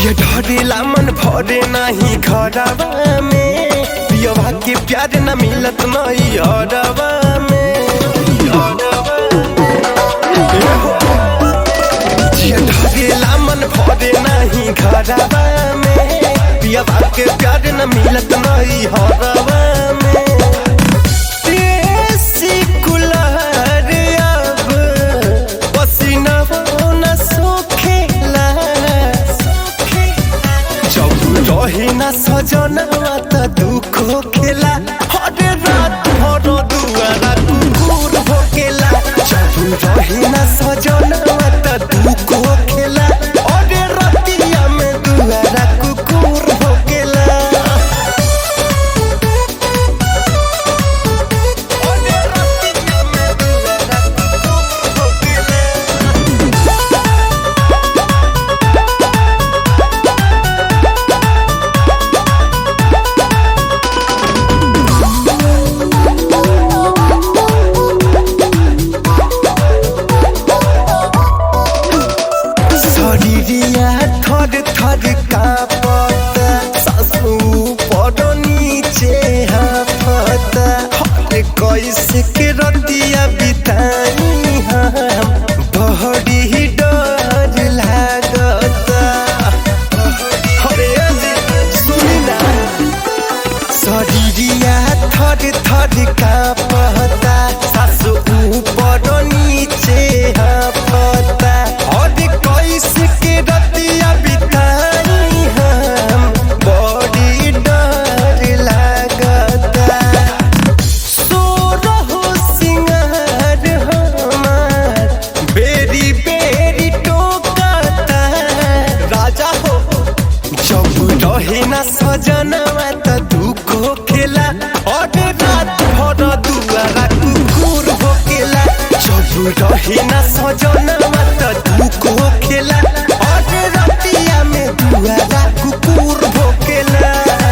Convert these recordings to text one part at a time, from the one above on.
जिया ढरेला मन भरे नाही घरवा में पियवा के प्यार न मिलत नहीं हरवा में हरवा जिया ढरेला मन भरे नाही घरवा में पियवा के प्यार न मिलत नहीं हरवा में देसी कुल्हड़ अब पसीनावा न सोखेला जब रहे न सजनवा त दुख होखेला हर रात भर दुआरा कुकुर भोकेला जब रहे न सजनवा त दुख होखेला हर रतिया में दुआरा कुकुर भोकेला हर रतिया में दुआरा कुकुर भोकेला शरीरिया थर थर कापता सासू पर नीचे हाफता हर कैसे के रतिया बिताई हम बहरी डर लागता हरे सुनी ना शरीरिया थर थर कापता सासु ऊपर नीचे हाफता और कैसे के रतिया बिताई हम बड़ी डर लागता सोरहो सिंगार हमार बेरी बेरी टोकता राजा हो जब रहे न सजनवा त दुख होखेला और रात भर दुआरा कुकुर भोकेला जब रहे न सजनवा त दुख होखेला और रतिया में दुआरा कुकुर भोकेला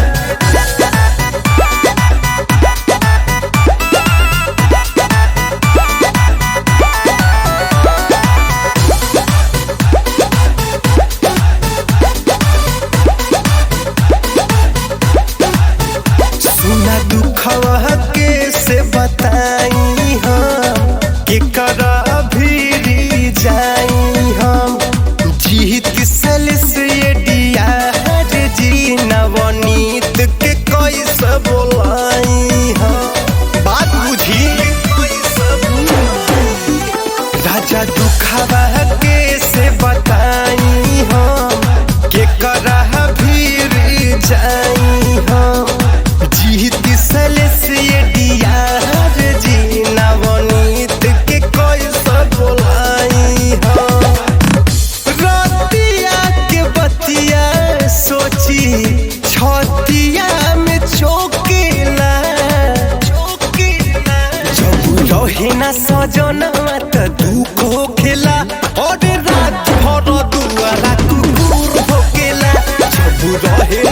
सुना दुखवा के से बताई हम के करा भीरी जाई हम जीत सल से ये दिया जी नवनीत के कैसे बोलाई हम बात बुझी राजा दुखवा के से बताई हम के करा भीरी जाई हम जीत सलस ये दियार जी नवनीत के कैसे बोलाई हम रतिया के बतिया सोची छतिया में चौकेला जब रहे न सजनवा त दुख होखेला और रात भर दुआरा कुकुर भोकेला जब रहे